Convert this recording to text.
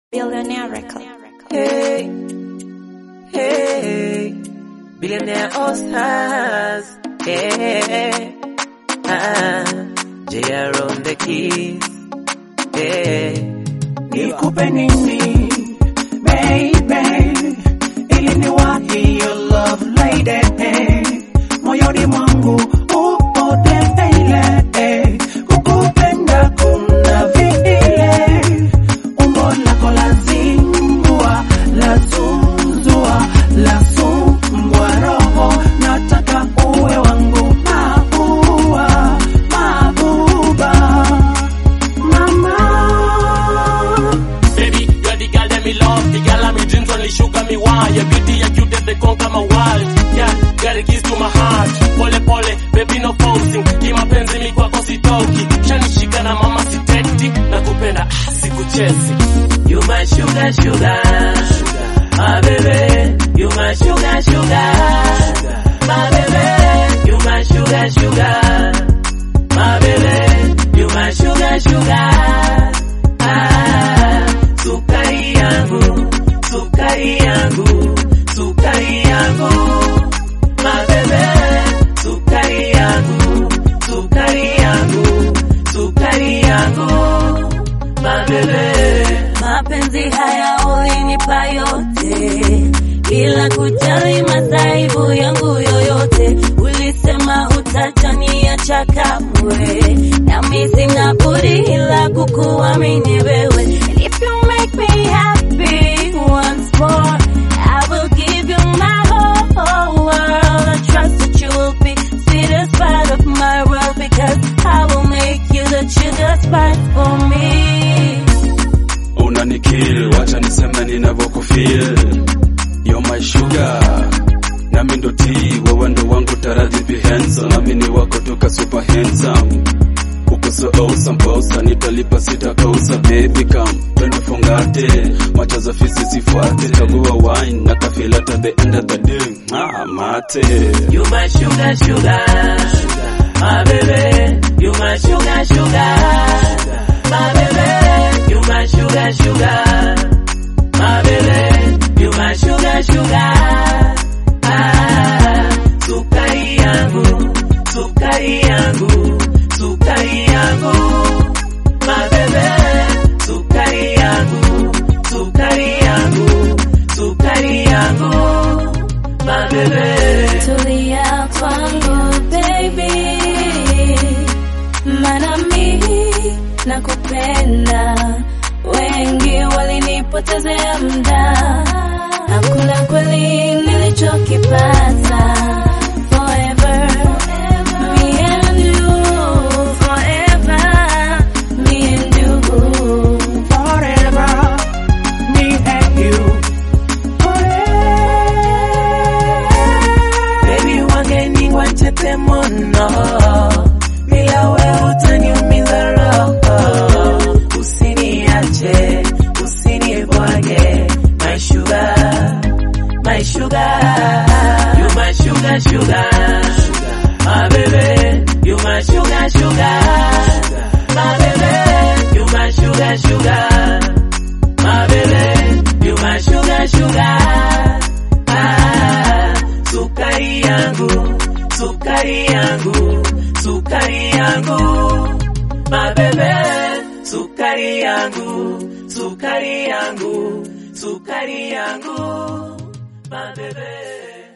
Billionaire Record. Hey, hey, billionaire all stars. Hey, ah, JR on the keys. Hey, Nikupe nini baby, ili niwahi your love lady, moyoni mwangu upo tele, kukupenda kuna vile, umbo lako la zingua, la zuzua, la sumbua roho, nataka uwe wangu maua, mabuba, mama. Baby, you're the girl that me love, the girl of me dreams only sugar me wine. Your beauty, your cute, they conquer my world. Yeah, got the keys to my heart. Pole pole, baby no posing. Kimapenzi mi kwako sitoki. Shanishika na mama siteti. Nakupenda, ah, sikuchezi. you my sugar, sugar, my baby. You my sugar, sugar, my baby. You my sugar, sugar, my baby. You my sugar, sugar. Ah, sukari yangu, sukari yangu, sukari yangu, my baby. Sukari yangu, sukari yangu, sukari yangu, my baby. Mapenzi haya ulinipa yote bila kujali masaibu yangu yoyote. Ulisema utataniacha kamwe, nami sina budi ila kukuamini wewe. And if you make me happy once more, I will give you my whole, whole world. I trust that you will be sweetest part of my world because I will make you the sugar spice for me. unanikil wacha niseme ninavyokufil yo my sugar nami ndo ti wewe ndo wangu taradhi be handsome nami ni wako toka super handsome uko so awesome bosa nitalipa sitakosa baby come twende fungate macho za fisi sifuate chagua wine na kafilata the end of the day ah, mate You my sugar, sugar, my baby. You my sugar, sugar, my baby. You my sugar, sugar, my baby. You my sugar, sugar. Ah, sukari yangu, sukari yangu, sukari yangu, my baby. Sukari yangu, sukari yangu, sukari yangu, my baby. Tulia kwangu baby, maana mimi nakupenda. Wengi walinipotezea muda, hakuna kweli nilichokipata. Forever, me and you, forever, me and you. forever, me and you. Forever. Baby wageni wachete mono, bila wewe utaniumiza roho. Usiniache, usinibwage, my sugar, my sugar. You my sugar, sugar, my baby. You my sugar, sugar, my baby. You my sugar, sugar, my baby. You my sugar, sugar. Ah, sukari yangu, sukari yangu, sukari yangu, mabebe, sukari yangu, sukari yangu, sukari yangu, mabebe.